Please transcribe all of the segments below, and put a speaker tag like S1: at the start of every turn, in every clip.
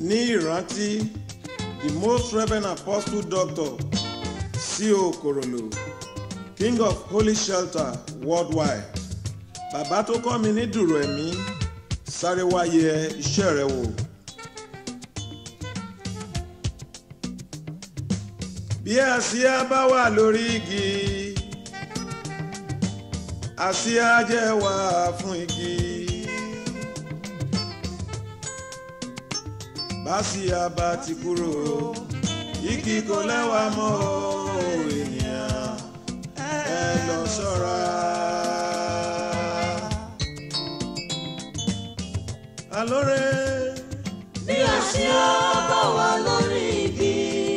S1: ní ìrántí the most reverend apostle doctor C.O. Korolo king of holy shelter worldwide bàbá tó kọ́ mi ní dùrù ẹ̀mí sáré wáyé iṣẹ́ rẹ wò. bí àsíá bá wà lórí igi àsíá jẹ́ wà fún igi. básíá bá ti kúrò igi kò lẹ́wà mọ́ o ènìyàn ẹ lọ ṣọ́ra. alóore
S2: bí àsíá bá wà lórí igi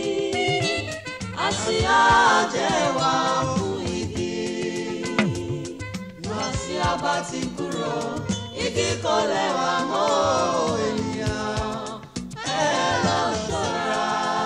S2: àsíá jẹ́ wà fún igi bí àsíá bá ti kúrò igi kò lẹ́wà mọ́ ènìyàn ẹ lọ ṣọ́ra.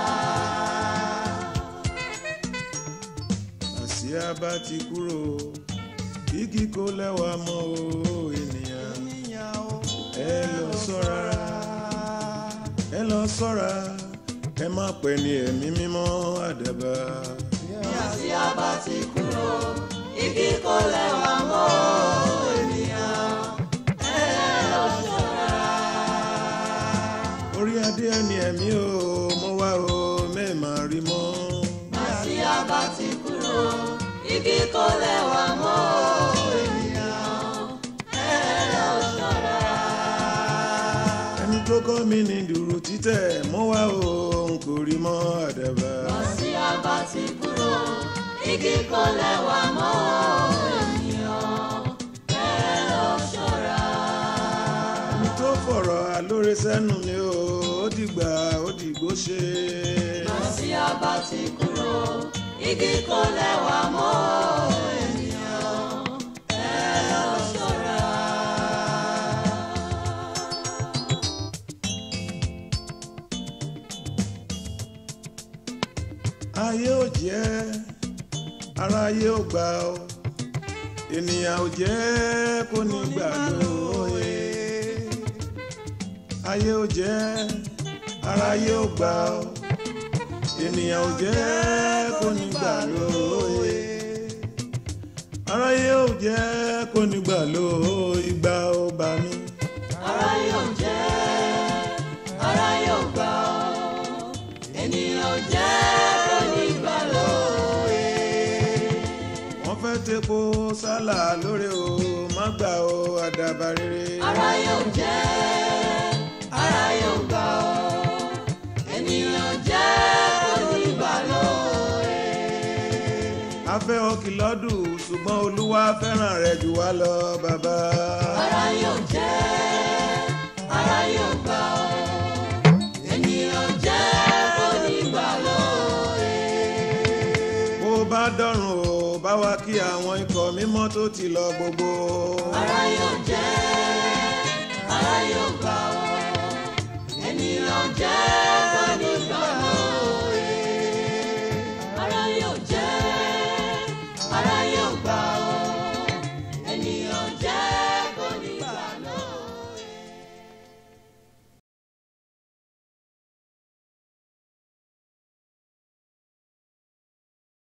S1: àsíá bá ti kúrò igi kò lẹ́wà mọ́ o ènìyàn ẹ lọ ṣọ́ra ẹ lọ ṣọ́ra ẹ má pẹ́ ní ẹ̀mí mímọ́ àdàbà.
S2: bí àsíá bá ti kúrò igi kò lẹ́wà mọ́ ènìyàn ẹ lọ ṣọ́ra.
S1: orí adé ẹni ẹ̀mí o mo wá o mẹ́ẹ̀má rí mọ́.
S2: Àsíá bá ti kúrò, igi kò lẹ́wà mọ́ ènìyàn, ẹ lọ ṣọ́ra.
S1: ẹni tó kọ́ mi ní dùrù títẹ̀ mo wá o n kò rí mọ́ àdàbà.
S2: Àsíá bá ti kúrò, igi kò lẹ́wà mọ́ ènìyàn, ẹ lọ ṣọ́ra.
S1: ẹni tó fọ̀rọ̀ alóore sẹ́nu mi o ó dìgbà ó dìgbò ṣe.
S2: Àsíá bá ti kúrò, igi kò lẹ́wà mọ́ ènìyàn, ẹ lọ ṣọ́ra.
S1: ayé ò jẹ́ ara ayé ò gbà ó ènìyàn ò jẹ́ kó ní gbà lóye ayé ò jẹ́ ara ayé ò gbà ó ènìyàn ò jẹ́ kó ní gbà lóye ara ayé ò jẹ́ kó ní gbà lóye ìgbà ó bá mi.
S2: ara yóò jẹ́ ara yóò gbà ọ́ ènìyàn jẹ́ onígbà lóye.
S1: wọ́n fẹ́ tepo sálà lórí o má gbà ó àdàbà rere.
S2: ara yóò jẹ́ ara yóò gbà ọ́ ènìyàn jẹ́ onígbà lóye.
S1: afẹ́ ọkì lọ́dún ṣùgbọ́n olúwa fẹ́ràn rẹ̀ jù wá lọ bàbá.
S2: ara yóò jẹ́ ara yóò gbà ọ́ ènìyàn jẹ́ onígbà lóye.
S1: bó bá dọ̀rùn o bá wa kí àwọn ikọ̀ mímọ́ tó ti lọ gbogbo.
S2: ara yóò jẹ́ ara yóò gbà ọ́ ènìyàn jẹ́